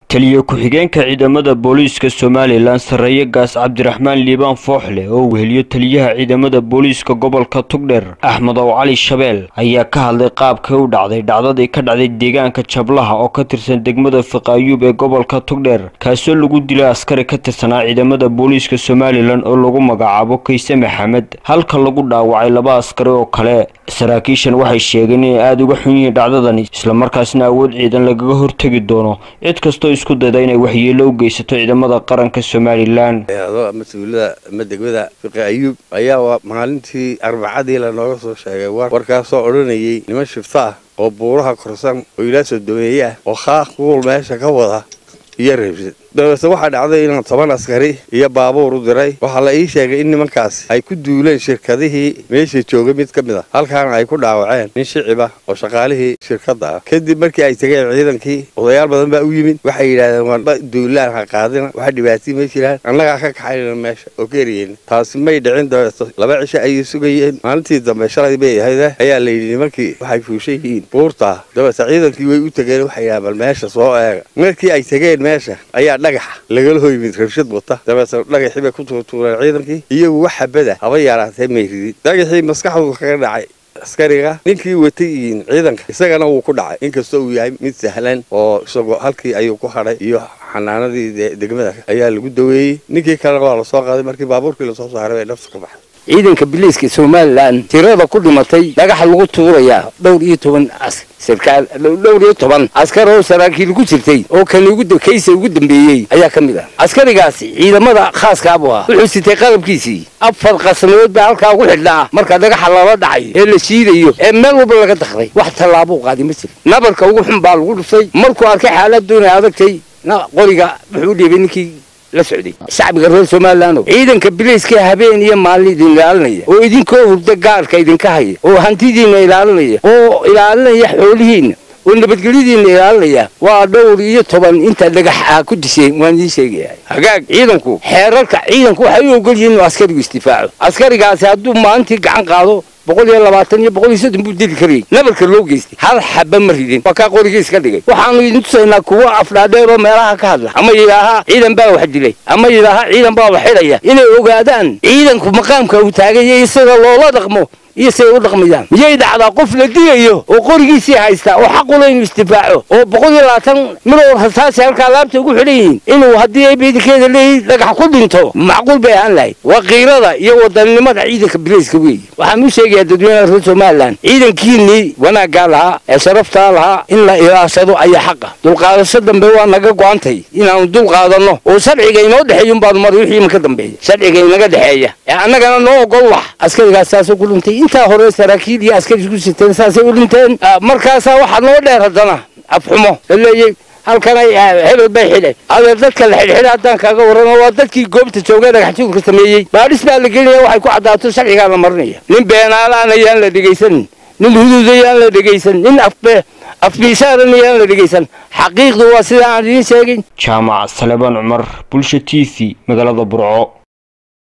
taliye ku-xigeenka ciidamada booliiska somalilan sarreeye gaas cabdiraxmaan liibaan fooxle oo weheliyo taliyaha ciidamada booliiska gobolka tugdher axmed ow cali shabeel ayaa ka hadlay qaabkay u dhacday dhacdadii ka dhacday deegaanka jablaha oo ka tirsan degmada fiqaayuub ee gobolka tugdher kaasoo lagu dilay askari ka tirsanaa ciidamada booliiska somalilan oo lagu magacaabo kayse maxamed halka lagu dhaawacay laba askari oo kale saraakiishan waxay sheegeen inay aada uga xun yihiin dhacdadani islamarkaasna awood ciidan lagaga hortegi doono cid kastoo isku dayda inay waxyeelo u geysato ciidamada qaranka somalilan mas-uulada ama degmada fiqi ayuub ayaa maalintii arbacadii lanooga soo sheegay warkaasoo odhanayay niman shifto ah oo buuraha korsan oo ilaa sodomeeye ah oo khaaq kuul meesha ka wada iyo reebsan dabeete waxaa dhacday inaan toban askari iyo baabuur u diray waxaa la ii sheegay in nimankaasi ay ku duuleen shirkadihii meesha joogay mid ka mid a halkaana ay ku dhaawaceen nin shicib ah oo shaqaalihii shirkadda ah kadib markii ay tageen ciidankii odayaal badan baa u yimid waxay yidhahdeen waanba duulaan ha qaadina waxa dhibaatii ma jiraan annagaa ka kaxaynana meesha oo ka eriyeyna taasi may dhicin dabeeto laba cisho ayay sugayeen maalintii dambe shalay bay ahayde ayaa la yidhi nimankii waxay fuushan yihiin buurtaa dabeete ciidankii way u tegeen waxay yidhahdeen bal meesha soo eega markii ay tegeen meesha ayaa dhagaxa lagala hoymid rabshad wata dabeetna dhagaxii bay ku tuurtuureen ciidankii iyagu wax xabada haba yaaraatee may ridin dhagaxii maskaxdu kaga dhacay askariga ninkii watay yihiin ciidanka isagana wuu ku dhacay inkastoo uu yahay mid sahlan oo isagoo halkii ayuu ku hadhay iyo xanaanadii degmada ayaa lagu daweeyey ninkii kalena waa lasoo qaaday markii baabuurkii lasoo saaray bay nafta ka baxday ciidanka biliiska somalilan tirada ku dhimatay dhagaxa lagu tuurayaa dhowr iyo toban sarkaal dhowr iyo toban askar oo saraakiil ku jirtay oo kan kaysa ugu dambeeyey ayaa ka mid ah askarigaasi ciidamada khaaskaabu ah wuxuu sitay qalabkiisii afar qasnadood baa halkaa ugu xidhnaa marka dhagaxa lala dhacayo ee la shiidayo ee meel walba laga dakray wax tallaabuu qaaday ma jiro nabarka ugu xun baa lagu dhuftay markuu arkay xaaladoona adagtay qoriga wuxuu u dhiibay ninkii la socday shacbiga reer somalilan ciidanka biliiska habeen iyo maalin idin ilaalinaya oo idinkoo hurda gaarka idinka haya oo hantidiina ilaalinaya oo ilaalinaya xoolihiina oo nabadgelyadiina ilaalinaya waa dhowr iyo toban inta dhagax ah ku disheen waan idiin sheegaya hagaag ciidanku xeerarka ciidanku waxay u ogol yihiin inuu askarigu isdifaaco askarigaasi hadduu maalintii gacan qaado boqol iyo labaatan iyo boqol iyo soddon buu dili karayay nabarka loo geystay hal xaba ma ridin waa kaa qorigii iska dhigay waxaanu idin tusaynaa kuwa afdhaadheer oo meelaha ka hadla ama yidhaahaa ciidan baa wax dilay ama yidhaahaa ciidan baa wax xidhaya inay ogaadaan ciidanku maqaamka uu taagay isaga loola dhaqmo iyo say u dhaqmayaan miyay dhacdaa qof la dilayo oo qorigiisii haysta oo xaqula inuu isdifaaco oo boqol iyo labaatan milowr hasaasi halkaa laabta ugu xidhan yihiin inuu haddii ay beedikeeda leeyihin dhagax ku dhinto macquul bay ahaan lahayd waa kiirada iyo wadannimada ciidanka bilayska weeye waxaan u sheegayaa dadweynaha reer somalilan ciidankiinnii wanaaggaa lahaa ee sharaftaa lahaa in la ilaashado ayaa xaqa dulqaadasho dambe waa naga go-antay inaanu dul qaadanno oo sharciga inoo dhexeeya unbaanu maray wixii imanka dambeeya sharciga inaga dhexeeya ee annagana noo ogol wax askarigaas saasoo ku dhintay intaa hore saraakiil iyo askari isku siteen saasay u dhinteen markaasaa waxaa noo dheer haddana afxumo la leeyay halkanay hebel bay xidhe adeer dadka la xidhxidha haddaan kaaga warramo waa dadkii goobta joogay dhagaxjuurka sameeyey baadhis baa la gelinaya waxay ku caddaato sharcigaa la marinaya nin beenaalaan ayaan la dhegaysanin nin huduud ayaan la dhegaysan nin afbe afbiisaaran ayaan la dhegaysan xaqiiqdu waa sida aan idiin sheegin jaamac salebaan cumar bulsha t v magaalada burco